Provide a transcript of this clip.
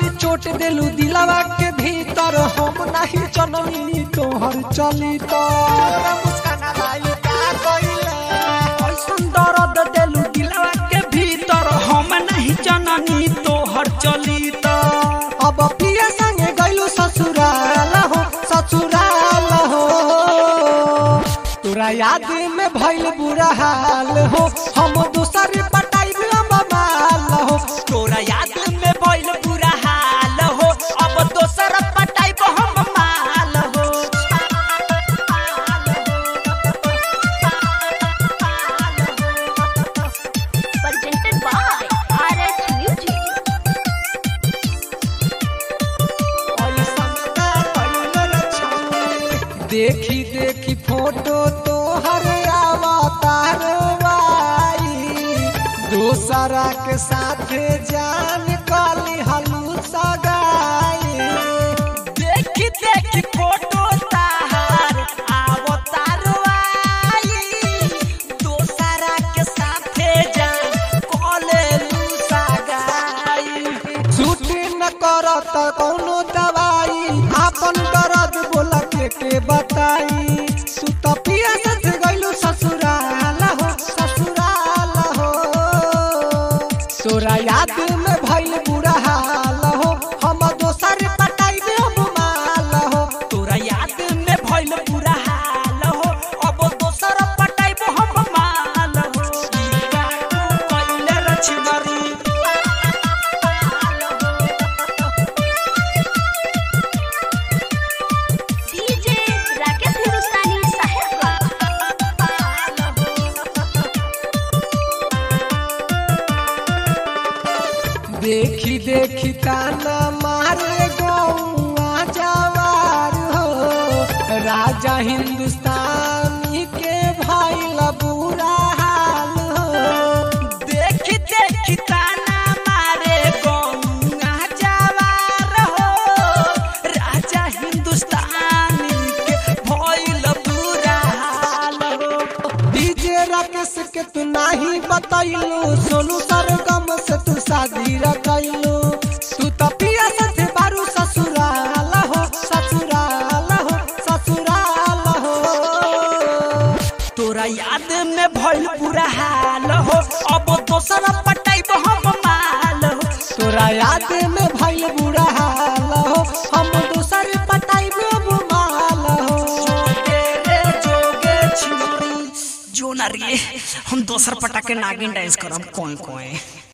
गोरी चोट देलू दिलावा के भीतर हम नहीं जननी तोहर चली तो मुस्काना भाई का कइले ऐसन दर्द देलू दिलवा के भीतर हम नहीं जननी तोहर चली त अब पिया संगे गइलू ससुराल हो ससुराल हो तोरा याद में भइल बुरा हाल हो हम दूसर पटाई माल हो तोरा याद में भइल बुरा हाल हो अब दोसर पटाई हम माल हो presented by RH Music. देखी देखी फोटो तो हर अवतार दूसरा के साथ जान काली हलू सगाई देखी देखी फोटो ताहार अवतार आई दोसरा के साथे जान कॉले लूसा गाई छुट्टी न करत कौनो दवाई आपन दर्द बोला के के बताई तू तो पिया सच गइलू ससुराल हो ससुराल हो तोरा याद में भइल बुरा हाल हो हम दोसर पटाई में हम माल हो तोरा याद में भइल बुरा हाल हो अब दोसर पटाई हम माल हो ई का तू कइले रछगरी DJ Rakesh Hindustani Sahib. देखी देखी ताना मारे गौआ जवार हो राजा हिंदुस्तानी के भइल बुरा हाल हो देखी देखी ताना मारे गौंगा जवार हो राजा हिंदुस्तानी के भइल बुरा हाल हो डीजे राकेश के तू नाही बतैलू सोनू सरगम से तू शादी रखैलू तू तो पिया साथे बारू ससुराल हो ससुराल हो ससुराल हो तोरा याद में भइल बुरा हाल हो अब दोसर पटाई हम माल हो तोरा याद में भइल बुरा हाल हो हम दूसर पटाई में माल हो जोगे रे जोगे छिनरी जो ना रे हम दोसर पटा के नागिन डांस करम कोई कोई